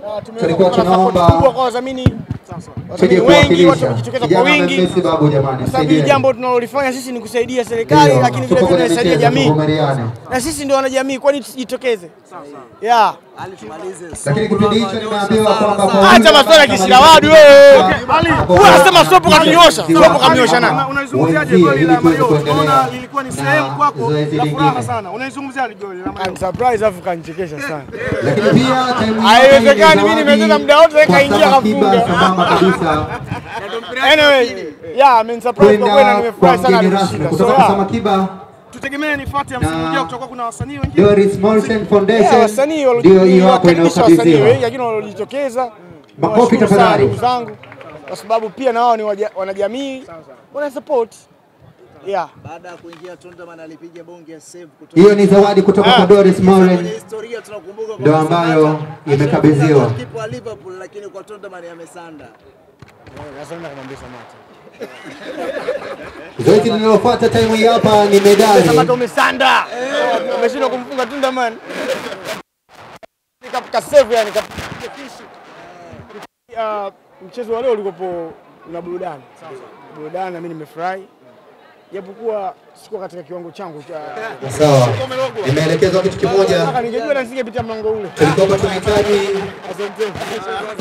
na tumeweza Tulikuwa kupata support tunaomba kubwa kwa wadhamini tuje wadhamini wengi, watu kuwakilisha wamejitokeza kwa kijana wingi, Messi babu, jamani, kwa sababu hili msaidieni. jambo tunalolifanya sisi ni kusaidia serikali, Ndio, lakini vile tupo vile kwenye tunasaidia michezo, jamii, tuvumiliane. na sisi ndio wanajamii, kwani tusijitokeze? Yeah. Lakini kipindi hicho nimeambiwa kwamba kwa Acha huyu maswala ya ambaye kisirawadi anamaliza wewe. katika- Huyu anasema sopo katunyosha, Ziwa sopo kamnyosha nani? Ama Unaizungumziaje wenzie goli ili la tuweze Mario? kuendelea Unaona lilikuwa ni sehemu na kwako zoezi la furaha lingine. sana. Unaizungumziaje goli la Mario? I'm surprised afu kanichekesha sana. Lakini pia time hii Haiwezekani, hapa mimi ni nimecheza zawadi muda wote, kwa kaingia Saba kafunga. Kiba sambamba kabisa Anyway, yeah, I'm surprised kwa kweli na kwenda kwa nimefurahi sana mgeni rasmi alishinda. So kutoka kwa Saba yeah. Kiba Tutegemee nifate ya msimu Na- ujao kutakuwa kuna wasanii wengine. Doris Morrison Yeah, Foundation wasanii ndio hiyo hapo waliwakaribisha wasanii wengi inayokabidhiwa. lakini waliojitokeza. Makofi Nawashukuru sana tafadhali. ndugu zangu kwa sababu pia na wao ni waja- wanajamii wana support. Yeah. Baada ya kuingia Tundaman alipiga bonge ya save kutoka Hiyo ni zawadi kutoka kwa Doris kwenye Morin historia tunakumbuka Ndio kwamba ambayo Samata imekabidhiwa. alishinda kipa wa Liverpool lakini kwa Tundaman amesanda. Sasa naenda kumwambia Samata. Zoezi linalofuata time hii hapa ni medali. Samata umesanda. Umeshindwa kumfunga Tunda man. Nikapika save yani kapiga fishi. Ah, mchezo wa leo ulikopo una burudani. Burudani na mimi nimefurahi. Japokuwa sikuwa katika kiwango changu cha Sawa, nimeelekezwa kitu kimoja, Nataka ningejua na nisingepitia mlango ule. tulikuwa tunahitaji Asante.